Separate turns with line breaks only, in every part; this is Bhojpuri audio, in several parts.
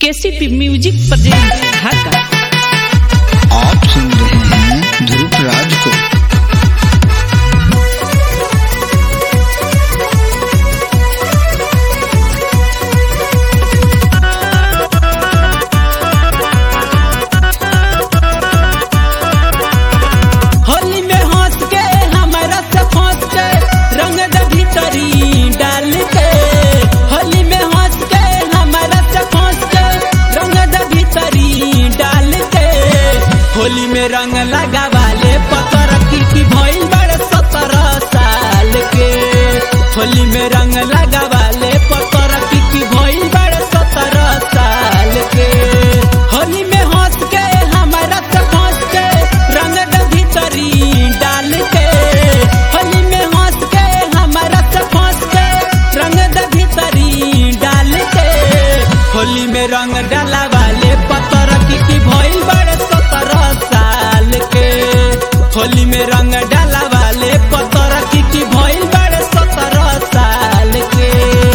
केसीपी म्यूजिक प्रेजेंट ढाका
आप सुन रहे हैं ध्रुव राज को
होली में हंस के हमारा से फंस के रंग द भीतरी डाल के होली में हंस के हमारा से फंस के रंग द भीतरी डाल के होली में रंग लगा वाले पतर की की भइल बड़े सत्रह साल के होली में रंग लगा वाले पतर की की भइल बड़े सत्रह साल के होली में हंस के हमारा से फंस के रंग द भीतरी डाल के होली में हंस के हमारा से फंस के रंग द भीतरी डाल के होली में रंग डाला वाले पतर की की भइल बड़े सत्रह साल के होली में रंग डाला वाले पतर की की भइल बड़े सत्रह साल के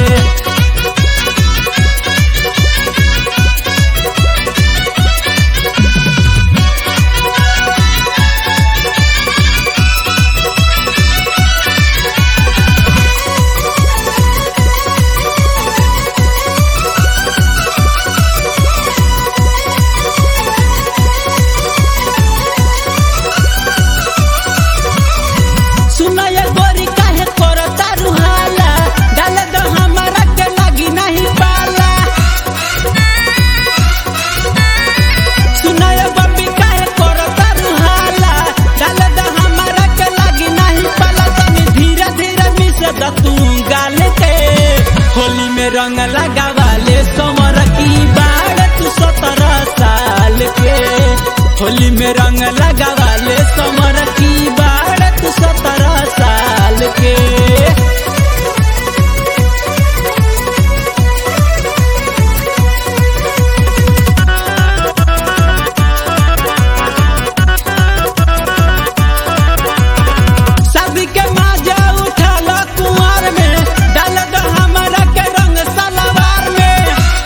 सुनय गोरी काहे करता रुहाला डाल दो हमारा के लगी नहीं पाला सुनय बबी काहे करता रुहाला डाल दो हमारा के लगी नहीं पाला तनी धीरे धीरे मिस द तू गाल के होली में रंग लगा वाले समर की बाढ़ तू सत्रह साल के होली में रंग लगा वाले समर की बाढ़ तू सत्रह साल के सभी के माजा उठा लो कुंवर में डाल दो हमारा के रंग सलवार में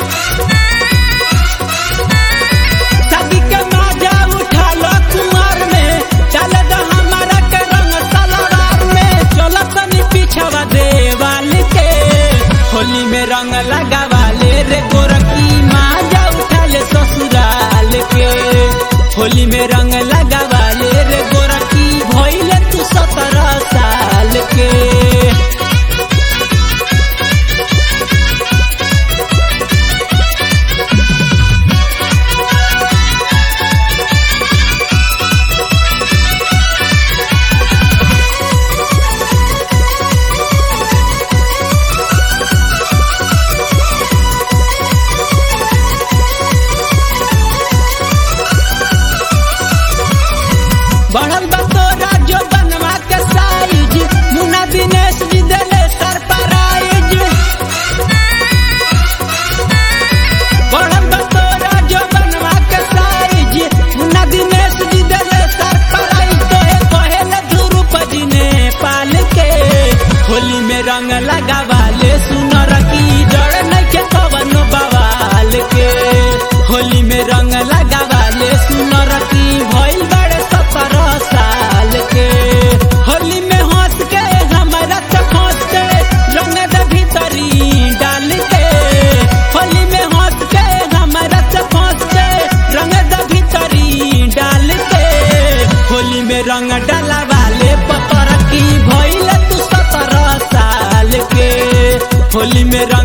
सभी के माजा उठा लो कुंवर में डाल दो हमारा के रंग सलवार में चलो तनी पीछवा देवाल के होली में रंग लगा वाले रे गोरखी माजा उठा ले ससुराल के होली में रंग लगा वाले रे गोरखी भइले तू सत्रह साल के बढ़ल बा तोरा जो बनवा के साइज मुन्ना दिनेश जी देले सरप्राइज बढ़ल बा तोरा जो बनवा के साइज मुन्ना दिनेश जी देले सरप्राइज तो हे कहेले ध्रुव जी ने पाल के होली में रंग लगा वाले सुनर की जड़ नहीं के कवन बवाल के होली में रंग लगा वाले सुनर की भइल बड़े सत्रह साल के होली में हंस के हमारा से फंस के रंग दे भीतरी डाल के होली में हंस के हमारा से फंस के रंग दे भीतरी डाल के होली में रंग डाला वाले पतर की भइल तू सत्रह साल के होली में रंग